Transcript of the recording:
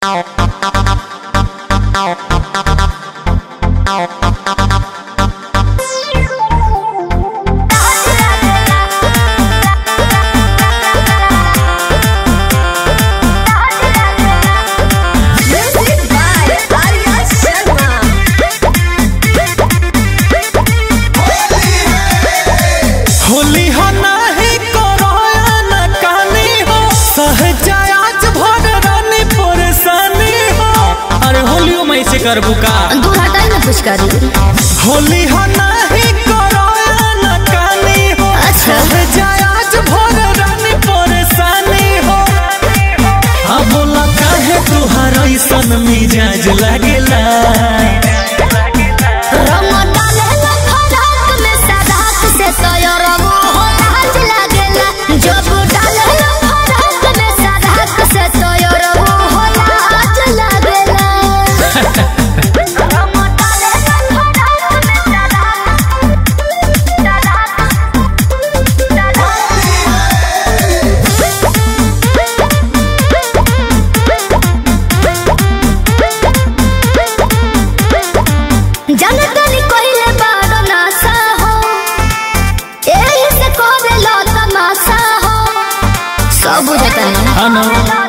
होली हो नाही करोया न कानी हो सहजा आज भर रानी परेशानी हो अरे होलियो मैं से करबू का दू हटाई ना कुछ करी होली हो नाही करोया न कानी हो अच्छा। सहजा आज भर रानी परेशानी हो अब बोला काहे तुहार ऐसन मिजाज लागेला रंग डालेला फराक में सदाक से तोयरबो हो लाज लागेला जब डालेला फराक में सदाक से तोयरबो हो लाज लागेला रंग डालेला फराक में सदाक जनतनी कहिले बारो नासा हो एही से करे लो तमाशा हो सब बुझता है हाँ ना